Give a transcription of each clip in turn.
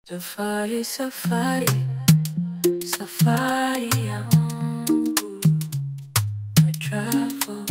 Safari, safari, safari yangu I travel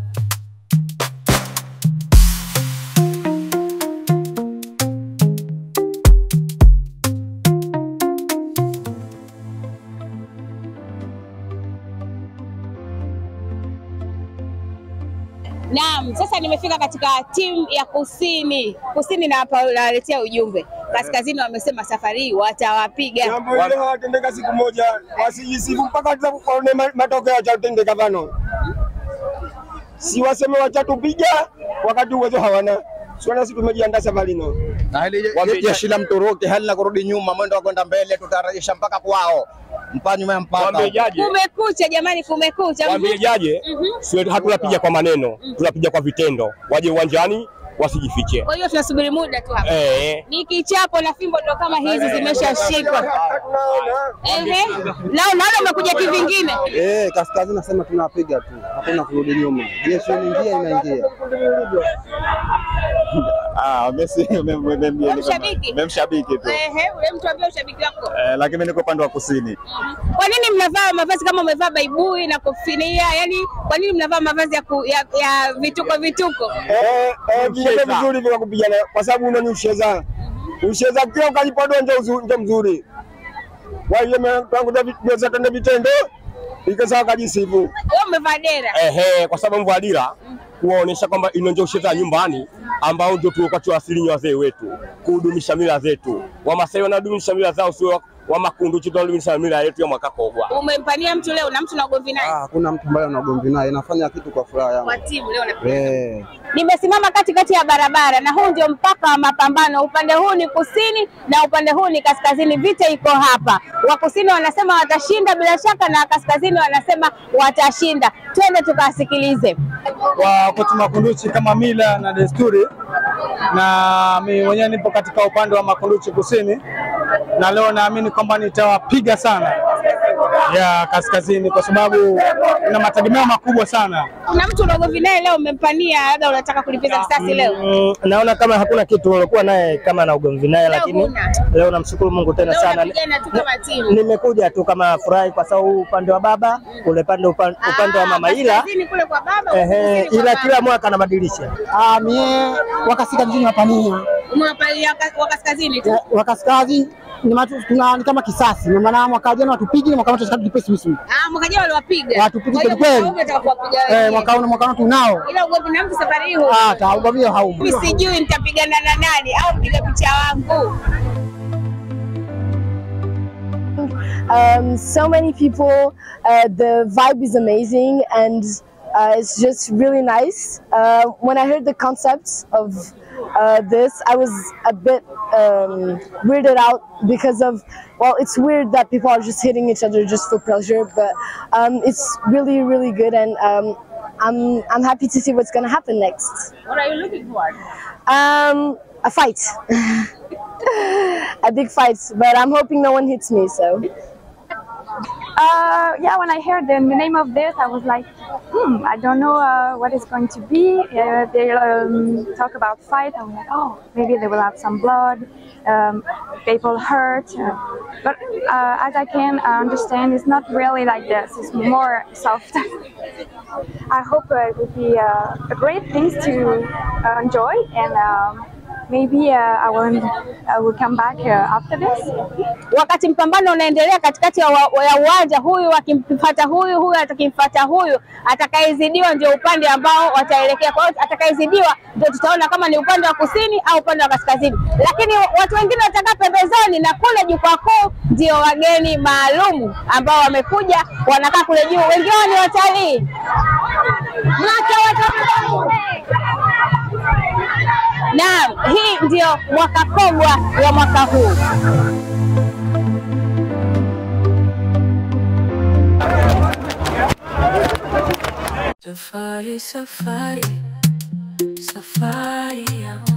Naam, sasa nimefika katika timu ya kusini. Kusini na hapa nawaletea ujumbe. Kaskazini wamesema safari hii watawapiga. Jambo hilo hawatendeka siku moja, wasijisifu mpaka tuone ma- matokeo yachatendeka vano. Si waseme wachatupiga wakati uwezo hawana. Siwana si tumejiandaa safari no. na hili je- jeshi la Mturuki halina kurudi nyuma, mwendo wa kwenda mbele, tutarejesha mpaka kwao, mpaka nyuma ya mpaka. Waambiaje? Kumekucha jamani, kumekucha. Waambiaje? Sio hatunapiga kwa maneno, tunapiga kwa vitendo. Waje uwanjani wasijifiche. Kwa hiyo tunasubiri muda tu hapa. Eh, Ni kichapo na fimbo ndo kama hizi zimeshashikwa. Tunaona Ehe. Nao naona umekuja kivingine. Eh, kaskazini nasema tunapiga tu, hakuna kurudi nyuma. Jeshi inaingia inaingia. Ah, Messi Wewe mshabiki? memshabiki tu Ehe, ule mtu ambie ushabiki wako. eh, lakini mimi niko upande wa kusini. Kwa nini mnavaa mavazi kama umevaa baibui na kofinia? Yaani kwa nini mnavaa mavazi ya, ku, ya, ya vituko vituko? eh eh vile vizuri vya kupigana kwa sababu unani usheza. Usheza kila ukajipodoa ndio uzu- ndio mzuri. Kwa hiyo tangu ndio tende vitendo ikasawa kajisifu. Wewe umevaa dera. ehe, kwa sababu mvua dira kuwaonyesha kwamba ino ndio ucheza nyumbani ambao ndio tulikuwa tuwasilinya wazee wetu kudumisha mila zetu. Wamasai wanadumisha mila zao, sio wa makundu chetu wanadumisha mila yetu ya mwaka kogwa. Umempania mtu leo na mtu na ugomvi naye. Ah, hakuna mtu ambaye ana ugomvi naye, nafanya kitu kwa furaha yangu. Kwa timu leo na Eh, Nimesimama katikati ya barabara na huu ndio mpaka wa mapambano. Upande huu ni kusini na upande huu ni kaskazini. Vita iko hapa. Wa kusini wanasema watashinda bila shaka, na kaskazini wanasema watashinda. Twende tukasikilize. wa kwetu Makunduchi kama mila na desturi, na mimi mwenyewe nipo katika upande wa Makunduchi kusini, na leo naamini kwamba nitawapiga sana ya kaskazini, kwa sababu na mategemeo makubwa sana. Kuna mtu una ugomvi naye leo, umempania, labda unataka kulipiza kisasi leo. Mm, naona kama hakuna kitu ulikuwa naye kama na ugomvi naye, Leo lakini huna. leo namshukuru Mungu tena Leo sana. unapigana tu kama timu. Nimekuja tu kama furahi kwa sababu huu upande wa baba ule pande upande, upande wa Ah, mama, ila kaskazini kule kwa baba, ehe, kusini kwa ila baba. kila mwaka anabadilisha. Ah, mie wakasika mjini wapania Umewapalia ka- wa kaskazini tu. wakaskazi ni matu, tuna, ni kama kisasi ndio maana mwaka jana watupigi na mwaka huu tunataka tupe sisi Ah, mwaka jana waliwapiga. Watupiga Kwa hiyo kweli kweli. mwaka huu unataka kuwapiga eh, wenyewe. mwaka huu na mwaka huu tunao Ila ugomvi na mtu safari hii huna. ah taubavio haupo Mimi sijui nitapigana na nani au mpiga picha wangu. um, so many people. Uh, the vibe is amazing, and uh, it's just really nice. Uh, when I heard the concept of uh, this, I was a bit um, weirded out because of well, it's weird that people are just hitting each other just for pleasure, but um, it's really, really good, and um, I'm I'm happy to see what's gonna happen next. What are you looking for? Um, a fight. a big fight, but I'm hoping no one hits me. So. Uh, yeah, when I heard the name of this, I was like, hmm, I don't know uh, what it's going to be. Uh, they um, talk about fight. I was like, oh, maybe they will have some blood, um, people hurt. Uh, but uh, as I can understand, it's not really like this. It's more soft. I hope uh, it will be uh, a great thing to uh, enjoy, and um, maybe uh, I will I will come back uh, after this. Wakati mpambano unaendelea katikati ya wa- ya uwanja, huyu akimfuata huyu, huyu atakimfuata huyu, atakayezidiwa ndio upande ambao wataelekea. Kwa hiyo atakayezidiwa ndio tutaona kama ni upande wa kusini au upande wa kaskazini, lakini watu wengine watakaa pembezoni, na kule jukwaa kuu ndio wageni maalum ambao wamekuja, wanakaa kule juu, wengi wao ni watalii. Mwaka wa Naam, hii ndio mwaka kogwa wa mwaka huu. Safari, safari, safari yangu